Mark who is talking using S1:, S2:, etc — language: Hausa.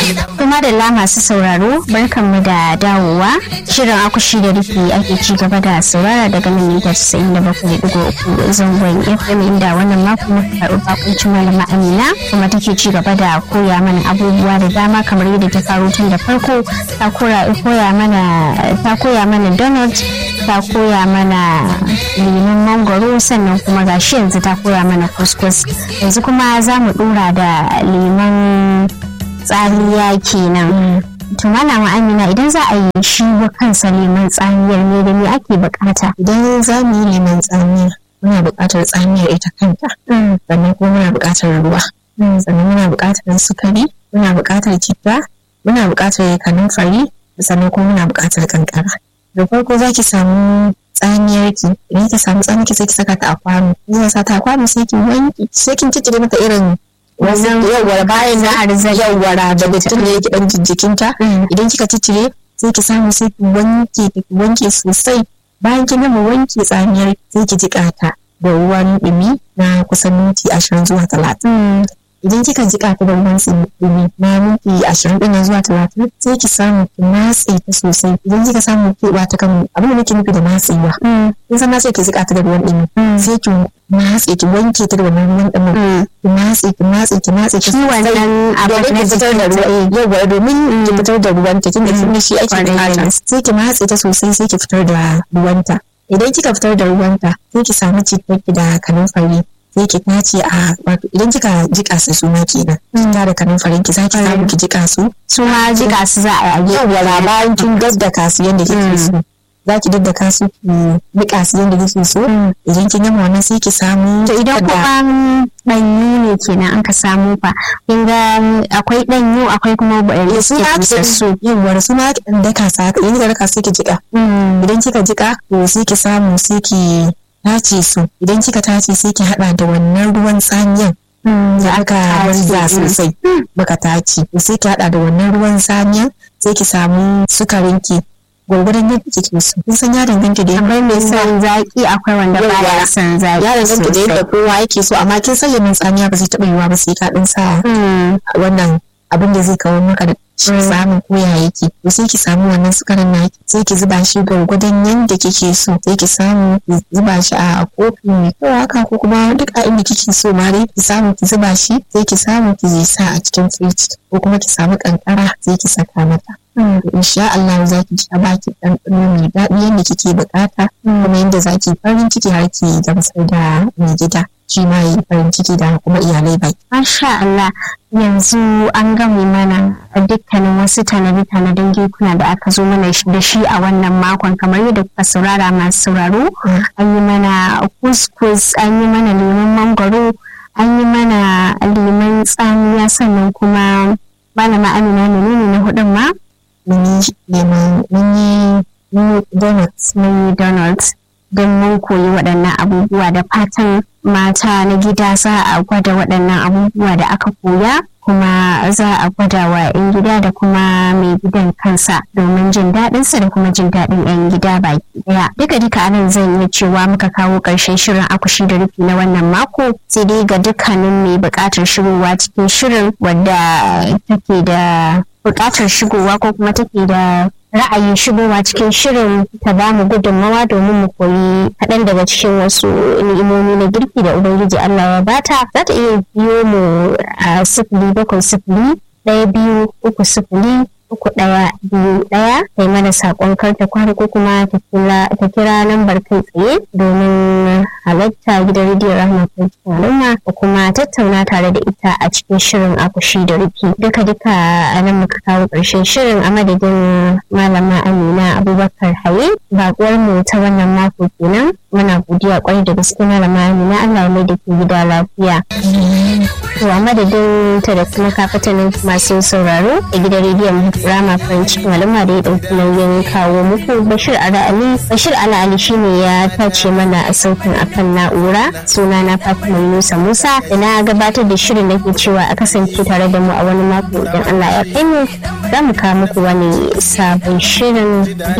S1: Kuma da la masu sauraro barkanmu da dawowa shirin akushi da rufi ake ci gaba da saurara daga nan mita 97.3 zangon FM inda wannan mako muka karɓi bakuncin malama Amina kuma take ci gaba da koya mana abubuwa da dama kamar yadda ta faro tun da farko ta koya mana ta koya mana donut ta koya mana lemon mangoro sannan kuma gashi yanzu ta koya mana kuskus yanzu kuma za mu dora da lemon tsamiya kenan to malama amina idan za a yi shi wa kansa lemon tsamiyar ne da me ake bukata
S2: idan za mu yi lemon tsamiya muna buƙatar tsamiyar ita kanta sannan kuma muna buƙatar ruwa sannan muna buƙatar sukari muna buƙatar citta muna buƙatar kanumfari sannan kuma muna buƙatar kankara da farko za ki samu tsamiyar ki idan ki samu tsamiyar ki sai ki saka ta a kwano in sa ta a kwano sai ki wanki sai kin ciccire mata irin wannan yawwara bayan na arzai yawwara da mutum ne yake dan jijjikinta idan kika ciccire sai ki samu sai ki wanke ki wanke sosai bayan kin gama wanke tsamiyar sai ki jiƙa ta da ruwan ɗumi na kusan minti ashirin zuwa talatin idan kika jiƙa ta da ruwan ɗumi na minti ashirin ɗin zuwa talatin sai ki samu ki matse ta sosai idan kika samu keɓa ta kan abin da nake nufi da matsewa kin san na ce ki jiƙa ta da ruwan ɗumi sai ki matse ki wanke ta da wannan ruwan ɗumin ki matse ki matse ki matse ki
S1: wannan abin
S2: na fitar da ruwa yawa domin ki fitar da ruwan ta kinga kin shi ake bukata sai ki matse ta sosai sai ki fitar da ruwanta idan kika fitar da ruwanta sai ki samu cikin da kanumfari sai ki tace a wato idan kika jika su su ma kenan kina da kanin farin ki zaki samu ki jika su
S1: su ma jika su za a yi
S2: yawa bayan kin daddaka su yanda kike so za ki daddaka su ki nika su yanda kike so idan kin gama wannan sai ki samu
S1: to idan kuma danyu ne kenan an ka samu fa kin ga akwai danyu akwai kuma bayan
S2: su ma su yawa su ma ki daka su haka idan kika daka sai ki jika idan kika jika to sai ki samu sai ki tace su idan kika tace sai ki hada da wannan ruwan tsamiyan da aka wanza sosai baka tace sai ki hada da wannan ruwan tsamiyan sai ki samu sukarin ki gwargwadon yadda kike so kun san ya danganta da
S1: akwai mai son zaki akwai wanda baya son zaki
S2: ya danganta da yadda kowa yake so amma kin san yamin tsamiya ba zai taɓa yiwa ba sai ka din sa wannan abin da zai kawo maka da samun koya yake to sai ki samu wannan sukarin na sai ki zuba shi gwargwadon yadda kike so sai ki samu ki zuba shi a kofi mai kyau haka ko kuma duk a inda kike so ma dai ki samu ki zuba shi sai ki samu ki sa a cikin firiji ko kuma ki samu kankara sai ki saka mata insha Allah za ki sha baki ɗanɗano mai daɗi yadda kike bukata kuma yadda za ki farin ciki har ki gamsar da mai gida shi ma yi farin ciki da kuma iyalai baki.
S1: Masha Allah yanzu an gami mana dukkanin wasu tanade-tanaden gekuna da aka zo mana da shi a wannan makon kamar yadda kuka saurara masu sauraro an yi mana kuskus an yi mana lemon mangwaro an yi mana lemon tsamiya sannan kuma malama amina menene na hudun ma
S2: mun yi lemon mun yi donuts
S1: mun yi donuts don mun koyi waɗannan abubuwa da fatan mata na gida za a gwada waɗannan abubuwa da aka koya kuma za a gwada wa 'yan gida da kuma mai gidan kansa domin jin daɗinsa da kuma jin daɗin 'yan gida baki ɗaya duka duka anan zan iya cewa muka kawo ƙarshen shirin akushi da rufi na wannan mako sai dai ga dukkanin mai buƙatar shigowa cikin shirin wadda take da buƙatar shigowa ko kuma take da ra'ayin shigowa cikin shirin ta ba mu gudunmawa domin mu koyi kaɗan daga cikin wasu ni'imomi na girki da ubangiji Allah ya bata za ta iya biyo mu a sifili bakwai sifili ɗaya biyu uku sifili uku ɗaya biyu ɗaya kai mana saƙon karta kwari ko kuma ta kira lambar kai tsaye domin halatta gidan rediyon rahama cikin al'umma da kuma tattauna tare da ita a cikin shirin akushi da rufi duka duka a nan muka kawo ƙarshen shirin a madadin malama amina abubakar haye baƙuwar mu ta wannan mako kenan muna godiya kwarai da gaske malama amina allah ya mai da ke gida lafiya to a madadin ta da kuma kafatanin masu sauraro a gidan rediyon rama farin cikin al'umma da ya ɗauki nauyin kawo muku bashir ala ali bashir ala ali shine ya tace mana a sautin akan na'ura suna na fatima yunusa musa da na gabatar da shirin da ke cewa a kasance tare da mu a wani mako idan allah ya kai mu za mu kawo muku wani sabon shirin